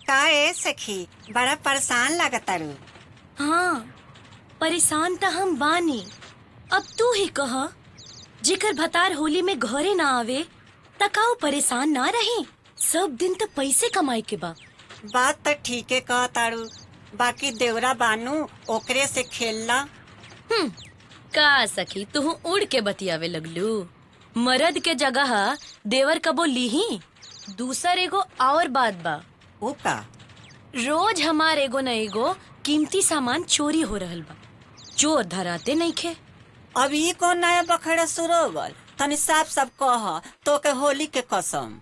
का ए सखी बड़ा परेशान लागतारू हाँ परेशान त हम बानी अब तू ही कह जेकर भतार होली में घरे ना आवे त का ऊ परेशान ना रही सब दिन त पैसे कमाए के बा बात तो ठीके कहतारू बाकी देवरा बानू ओकरे से खेलना हम्म, का सखी तू उड़ के बतियावे लगलू मर्द के जगह देवर कबो लीही दूसर एगो और बात बा ऊ का रोज हमार एगो न एगो कीमती सामान चोरी हो रहल बा चोर धराते नइखे अब ई कौन नया बखड़ा शुरू हो गल तनी साफ साफ कह तो के होली के कसम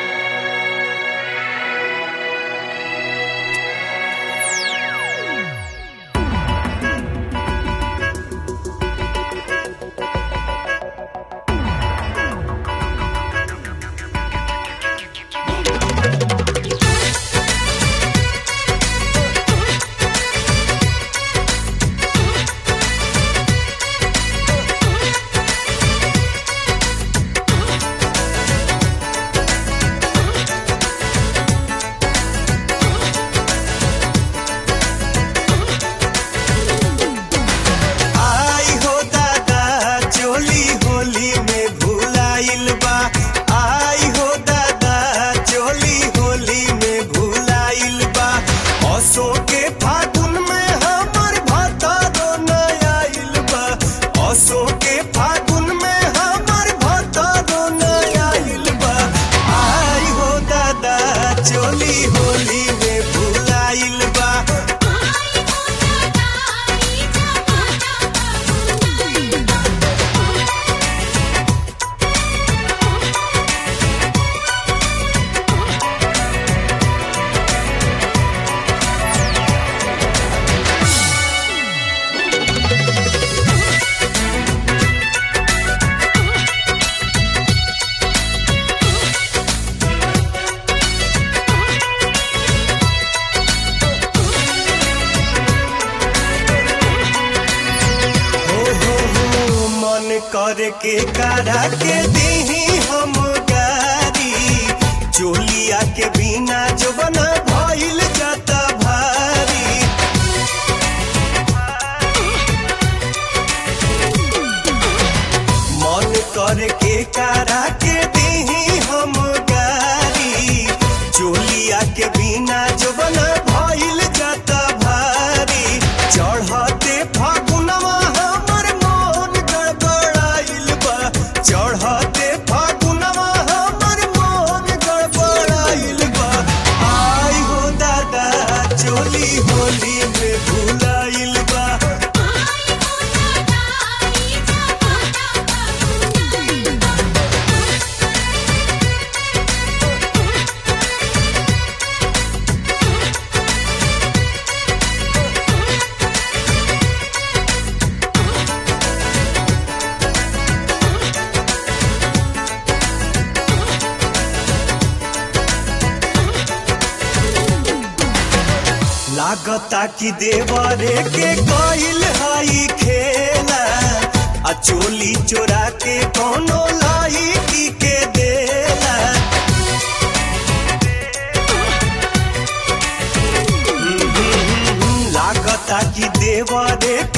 आई हो दादा चोली होली में भूलाइल बा आई हो दादा चोली होली में भूलाइल बा असो के फागुन में हमर भतारो न आइल बा असो के फागुन में हमर भतारो न आइल बा आई हो दादा चोली होली में भूलाइल बा हो हो हो मन कर के करा के दीही हम गारी चोलिया के बिना जो बना भइल जाता भारी मन कर के करा के दीही हम गारी चोलिया के बिना जो बना भइल जाता भारी चढ़ते फागुनवा हमर मन गड़बड़ाइल बा चढ़ते फागुनवा हमर मन गड़बड़ाइल बा आई हो दादा चोली होली में भूलाइल बा लागता कि देवरे के कइल हई खेला आ चोली चोरा के कोनो लाई के देला लागता कि देवरे